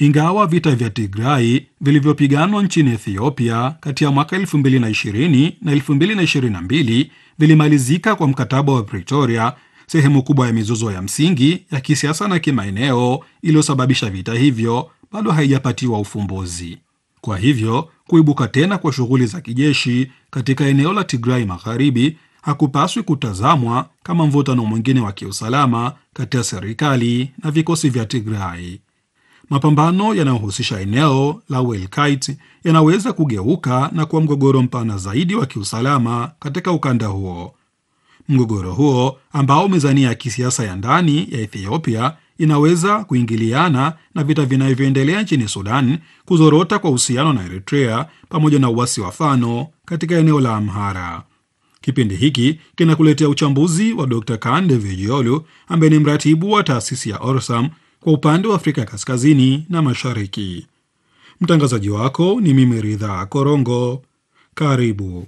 Ingawa vita vya Tigrai vilivyopiganwa nchini Ethiopia kati ya mwaka 2020 na 2022 vilimalizika kwa mkataba wa Pretoria, sehemu kubwa ya mizozo ya msingi ya kisiasa na kimaeneo iliyosababisha vita hivyo bado haijapatiwa ufumbuzi. Kwa hivyo kuibuka tena kwa shughuli za kijeshi katika eneo la Tigrai Magharibi hakupaswi kutazamwa kama mvutano mwingine wa kiusalama kati ya serikali na vikosi vya Tigrai. Mapambano yanayohusisha eneo la Welkait yanaweza kugeuka na kuwa mgogoro mpana zaidi wa kiusalama katika ukanda huo. Mgogoro huo ambao mizania ya kisiasa ya ndani ya Ethiopia inaweza kuingiliana na vita vinavyoendelea nchini Sudan, kuzorota kwa uhusiano na Eritrea pamoja na uasi wa Fano katika eneo la Amhara. Kipindi hiki kinakuletea uchambuzi wa Dr. Kande Vijiolu ambaye ni mratibu wa taasisi ya Orsam kwa upande wa Afrika Kaskazini na Mashariki. Mtangazaji wako ni mimi Ridhaa Korongo. Karibu.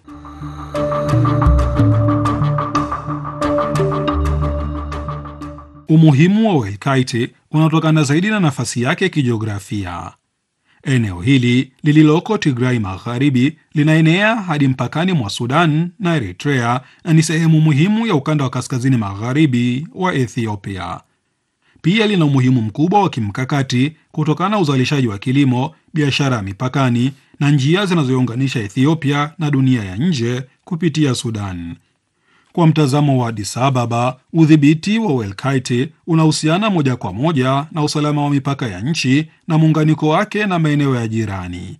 Umuhimu wa Welkite unatokana zaidi na nafasi yake kijiografia. Eneo hili lililoko Tigrai Magharibi linaenea hadi mpakani mwa Sudan na Eritrea na ni sehemu muhimu ya ukanda wa kaskazini magharibi wa Ethiopia. Pia lina umuhimu mkubwa wa kimkakati kutokana na uzalishaji wa kilimo, biashara ya mipakani na njia zinazounganisha Ethiopia na dunia ya nje kupitia Sudan. Kwa mtazamo wa Addis Ababa, udhibiti wa Welkite unahusiana moja kwa moja na usalama wa mipaka ya nchi na muunganiko wake na maeneo ya jirani.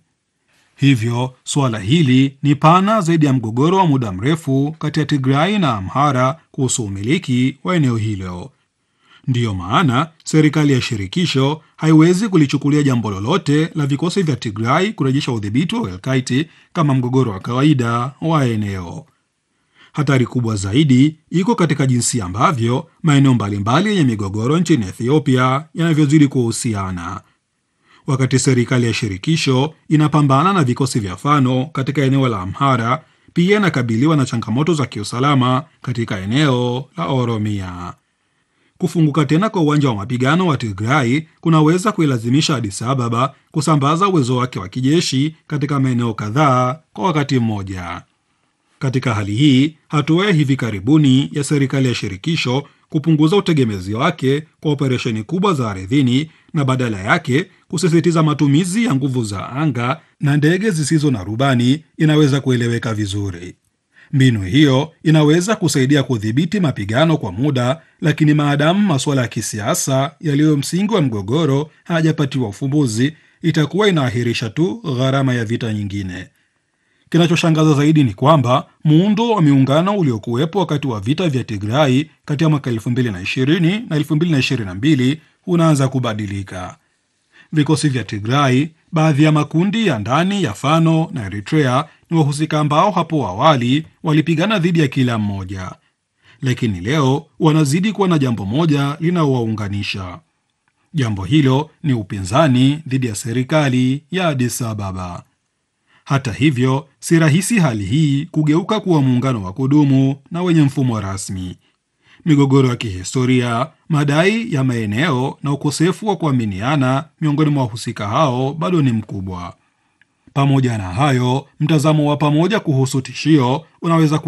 Hivyo suala hili ni pana zaidi ya mgogoro wa muda mrefu kati ya Tigrai na Amhara kuhusu umiliki wa eneo hilo. Ndiyo maana serikali ya shirikisho haiwezi kulichukulia jambo lolote la vikosi vya Tigrai kurejesha udhibiti wa Welkite kama mgogoro wa kawaida wa eneo. Hatari kubwa zaidi iko katika jinsi ambavyo maeneo mbalimbali yenye migogoro nchini Ethiopia yanavyozidi kuhusiana. Wakati serikali ya shirikisho inapambana na vikosi vya Fano katika eneo la Amhara, pia inakabiliwa na changamoto za kiusalama katika eneo la Oromia. Kufunguka tena kwa uwanja wa mapigano wa Tigrai kunaweza kuilazimisha Addis Ababa kusambaza uwezo wake wa kijeshi katika maeneo kadhaa kwa wakati mmoja. Katika hali hii, hatua ya hivi karibuni ya serikali ya shirikisho kupunguza utegemezi wake kwa operesheni kubwa za ardhini na badala yake kusisitiza matumizi ya nguvu za anga na ndege zisizo na rubani inaweza kueleweka vizuri. Mbinu hiyo inaweza kusaidia kudhibiti mapigano kwa muda, lakini maadamu masuala ya kisiasa yaliyo msingi wa mgogoro hayajapatiwa ufumbuzi, itakuwa inaahirisha tu gharama ya vita nyingine. Kinachoshangaza zaidi ni kwamba muundo wa miungano uliokuwepo wakati wa vita vya Tigrai kati ya mwaka 2020 na 2022 unaanza kubadilika. Vikosi vya Tigrai, baadhi ya makundi ya ndani ya Fano na Eritrea ni wahusika ambao hapo awali walipigana dhidi ya kila mmoja, lakini leo wanazidi kuwa na jambo moja linaowaunganisha. Jambo hilo ni upinzani dhidi ya serikali ya Addis Ababa. Hata hivyo, si rahisi hali hii kugeuka kuwa muungano wa kudumu na wenye mfumo rasmi. Migogoro ya kihistoria, madai ya maeneo na ukosefu wa kuaminiana miongoni mwa wahusika hao bado ni mkubwa. Pamoja na hayo, mtazamo wa pamoja kuhusu tishio unaweza